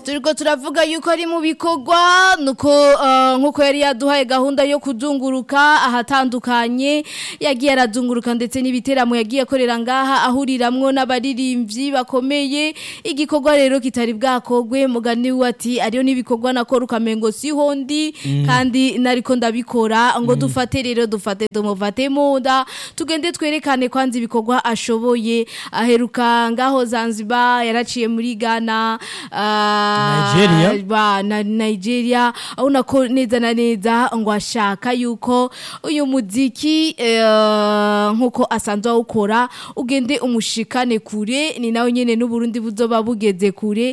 turiko turavuga yuko ari mu bikorwa nuko uh, nkuko yari yaduhaye gahunda yo kuzunguruka ahatandukanye yagiye arazunguruka ndetse n'ibiteramo yagiye akorera ngaha ahuriramwo n'abaririmbyi bakomeye igikorwa rero kitari bwakogwe mugani we ati ariyo n'ibikorwa nakora ukamengo siho ndi kandi nariko ndabikora ngo dufate rero dufate tumufate munda tugende twerekane kwanza ibikorwa ashoboye aheruka ngaho Zanzibar yaraciye muri Ghana ah, Nigeria. ba na Nigeria abona ko neza na neza ngo ashaka yuko uyu muziki eh, nkuko asanzwe awukora ugende umushikane kure ni nawe nyene n'uburundi buzoba bugeze kure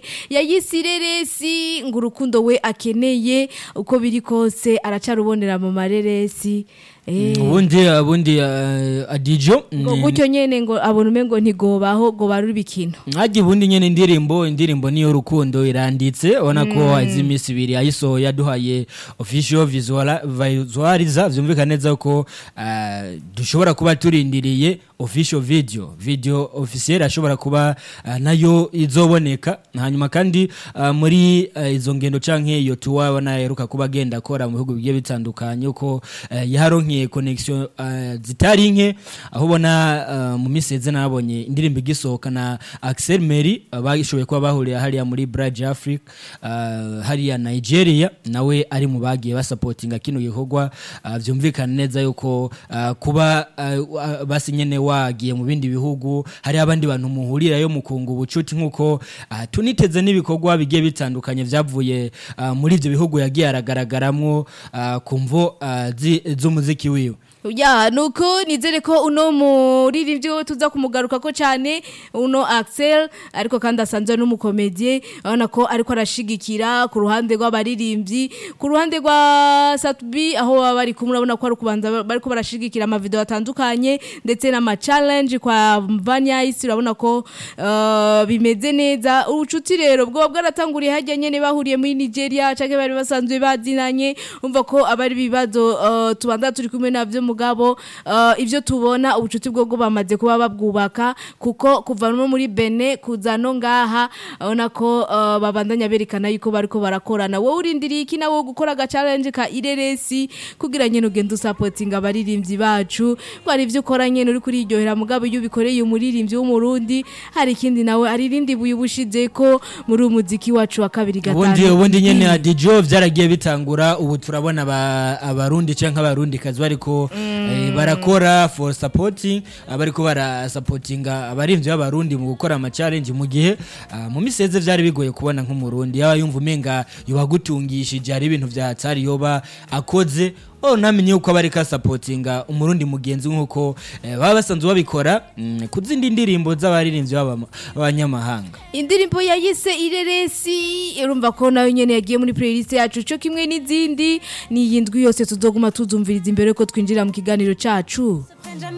yayisireresi ngo urukundo we akeneye uko biri kose aracarubonera mu mareresi eh ubundi ubundi uh, adijo ngo gutyo nyene ngo abona umengo ntigobaho ngo baruri bikino Hagi bundi nyene indirimbo indirimbo niyo rukundo iranditse ubona ko izi imisi ibiri ayisohoye yaduhaye official visual visualiza vyumvikana neza ko uh, dushobora kuba turindiriye official video video officiel ashobora kuba uh, nayo izoboneka hanyuma kandi uh, muri uh, izo ngendo canke iyo tuwa wana yaheruka kuba agenda akora mu bihugu bigiye bitandukanye uko uh, yaharonkiye connection uh, zitari nke aho ubona uh, mu miseze nabonye indirimbo igisohoka na Axel Meri uh, bashoboye kuba bahuriye hariya muri Bridge Africa uh, hariya Nigeria nawe ari mu bagiye basupportinga kino gikorwa uh, vyumvikana neza yuko uh, kuba uh, uh, basi nyene wagiye mu bindi bihugu hari abandi bantu muhurirayo mukunga ubucuti nkuko uh, tuniteze n'ibikorwa bigiye bitandukanye vyavuye uh, muri ivyo bihugu yagiye aragaragaramwo uh, kumvo uh, zi- z'umuziki wiwe Ya nuko nizere ko uno muririmbyi we tuza kumugaruka ko cyane uno Axel ariko kandi asanzwe n'umukomedie urabona ko ariko arashigikira ku ruhande rw'abaririmbyi ku ruhande rwa Satbi aho baba bari kumwe urabona ko ari kubanza bariko barashigikira ama video atandukanye ndetse n'ama challenge kwa Vanya isi urabona ko uh, bimeze neza ubucuti rero bwo bwaratanguriye hajya nyene bahuriye muri Nigeria canke bari basanzwe bazinanye umva ko abari bibazo uh, tubanza turi kumwe navyo mugabo uh, ivyo tubona ubucuti bwo bwo bamaze kuba babwubaka kuko kuva no muri Bene kuza no ngaha abona ko uh, babandanya berekana yuko bariko barakorana wowe urindiriye iki nawe gukora aga challenge ka ireresi kugira nyene ugende usupportinga abaririmbyi bacu ko ari ivyo ukora nyene uri kuriryohera mugabo iyo ubikoreye umuririmbyi w'umurundi hari ikindi nawe ari irindi buye ubushize ko muri umuziki wacu wa kabiri ubundi gatanu ubundi nyene adijo vyaragiye bitangura ubu turabona aba- abarundi canke abarundi kazi bariko eh, barakora for supporting abariko bara supportinga abarimvyi b'abarundi mu gukora ama challenge mu gihe ah, mu miseze vyari bigoye kubona nk'umurundi yaba yumva umenga yobagutungishije hari ibintu vya hatari yoba akoze Oh namenye yuko abarika supportinga umurundi mugenzi nkuko eh, baba basanzwe babikora mm, ku zindi ndirimbo z'abaririmbyi b'abama- b'abanyamahanga indirimbo yayise ireresi urumva ko nayo nyene yagiye muri playlist yacu cyo kimwe n'izindi ni iyi ndwi yose tuzoguma tuzumviriza imbere ko twinjira mu kiganiro cacu